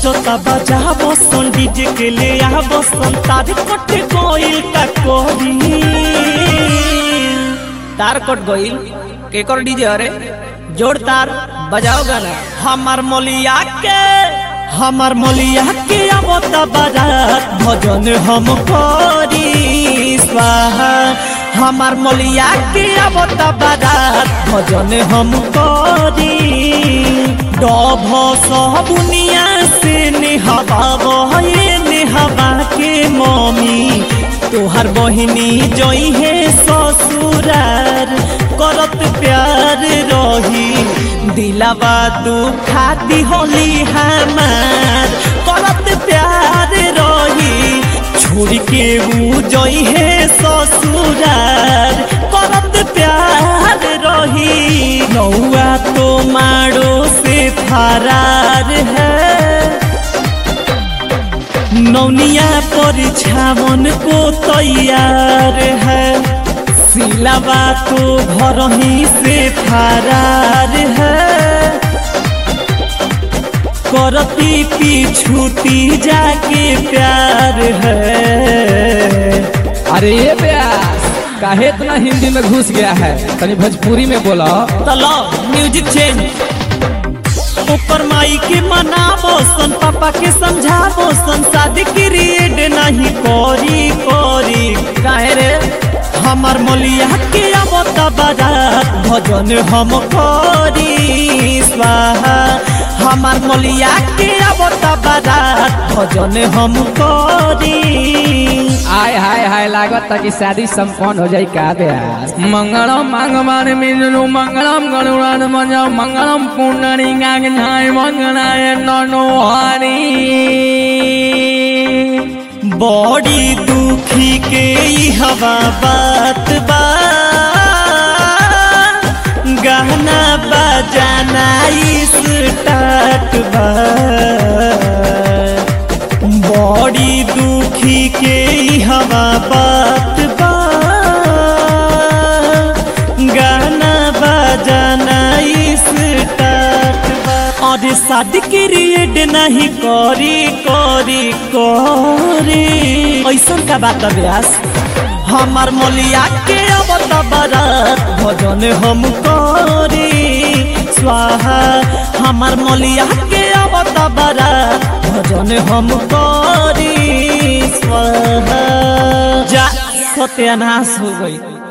बजता बजा बसन डीजे के ले आ बसन तार कट गइल का कोरी तार कट गइल केकर डीजे अरे जोड़ तार बजाओ गाना हमार मलिया के हमार मलिया के आवता बारात भजन हम करी स्वाहा हमार मलिया के आवता बारात भजन हम करी डभ सबुनिया से नेहवा बहे नेहवा के मम्मी तोहर बहिनी जई है ससुरार करत प्यार रही दिलावा दुखाती होली हमार करत प्यार रही छोड़ के ऊ जई है ससुरार करत प्यार रही नौआ तो मारो से फरार है नौनिया पर छावन को तैयार है सिलावा तो घर ही से फरार है करती पीछूती जाके प्यार है अरे ये प्यास काहे इतना हिंदी में घुस गया है तनी भोजपुरी में बोलो तलो म्यूजिक चेंज ऊपर माई के मनाबो सन पापा के समझाबो सन शादी क्रिएट नहीं करी करी काहे रे हमार मलिया के आवता बारात भजन हम करी स्वाहा हमार मलिया के आवता बारात भजन हम करी आय हाय हाय लागत कि शादी संपन्न हो जाई का प्यास मंगलम भगवान विष्णु मंगलम गरुड़ान मजा मंगलम पुंडरी गाय मंगलाय ननो हरी बड़ी दुखी के ई हवा बात बा गहना बजाना स्टार्ट बा बड़ी दुखी के ई हवा बात बा गाना बजाना स्टार्ट बा और शादी क्रिएट नहीं करी करी करी ऐसा का बात व्यास हमार मलिया के अब बारात भजन हम करी स्वाहा हमार मलिया के अब बारात भजन हम करी स्वाहा जा सत्यानाश हो गई